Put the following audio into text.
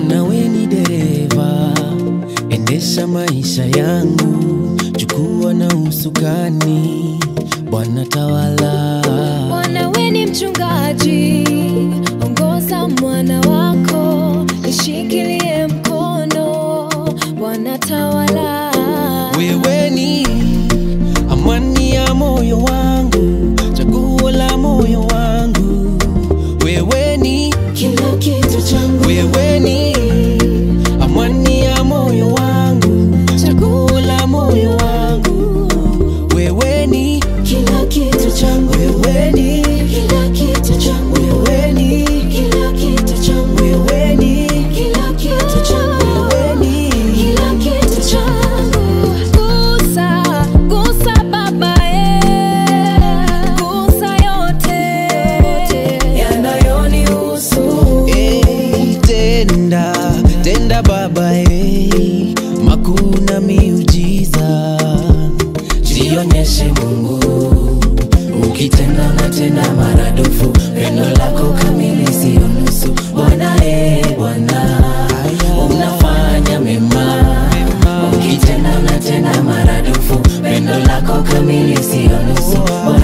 Bwana we ni dereva, endesha maisha yangu, chukua na usukani, Bwana tawala. Bwana we ni mchungaji, ongoza mwana wako, nishikilie mkono, Bwana tawala. Wewe ni amani ya moyo wangu, chaguo la moyo wangu. Wewe ni Kila kitu changu, wewe ni amani ya moyo wangu, chaguo la moyo wangu. Wewe ni kila kitu changu, wewe ni kila kitu changu, wewe ni kila kitu changu, wewe ni kila kitu changu. wewe ni Kila kitu changu gusa, gusa Baba eh, gusa yote yanayonihusu. Eh, tenda tenda baba eh, makuu na miujiza jionyeshe mungu ukitenda na tena maradufu pendo lako kamili siyo nusu bwana eh, bwana unafanya mema ukitenda na tena maradufu pendo lako kamili siyo nusu bwana